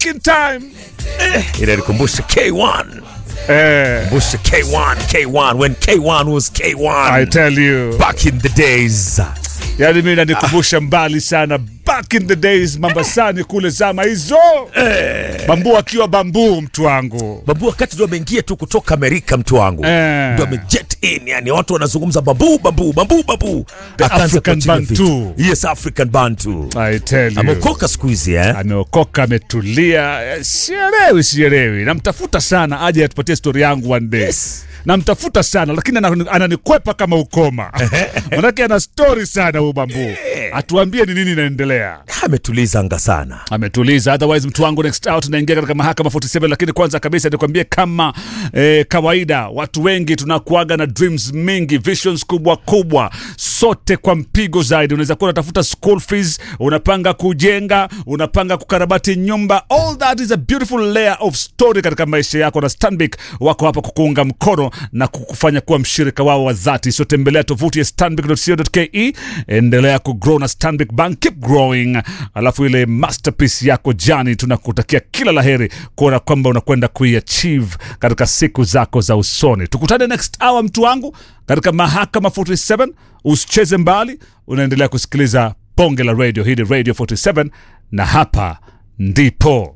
back in time inanikumbusha K1 eh, kumbusha K1 K1 when K1 was K1 I tell you back in the days yani mi nanikumbusha mbali sana back in the days mambasani kule zama hizo bambu akiwa bambu mtu wangu babu wakati ndo ameingia tu kutoka Amerika mtu wangu Eh. ndo amejet in yani watu wanazungumza babu babu babu babu Akaanza African kuachilia Bantu. vitu. yes African Bantu I tell you ameokoka siku hizi eh ameokoka ametulia eh, sielewi sielewi namtafuta sana aje atupatie stori yangu one day Yes. namtafuta sana lakini anani- ananikwepa kama ukoma manake ana stori sana huu bambu atuambie ni nini inaendelea ametuliza anga sana ametuliza otherwise mtu wangu next out tunaingia katika mahakama 47 lakini kwanza kabisa nikwambie kama eh, kawaida watu wengi tunakuaga na dreams mingi visions kubwa kubwa sote kwa mpigo zaidi unaweza kuwa unatafuta school fees unapanga kujenga unapanga kukarabati nyumba all that is a beautiful layer of story katika maisha yako na stanbic wako hapa kukuunga mkono na kukufanya kuwa mshirika wao wa dhati so tembelea tovuti ya stanbic.co.ke endelea kugrow na stanbic bank keep growing alafu ile masterpiece yako jani tunakutakia kila laheri kuona kwamba unakwenda kuiachieve katika siku zako za usoni tukutane next hour mtu wangu katika mahakama 47 usicheze mbali unaendelea kusikiliza bonge la radio hii ni radio 47 na hapa ndipo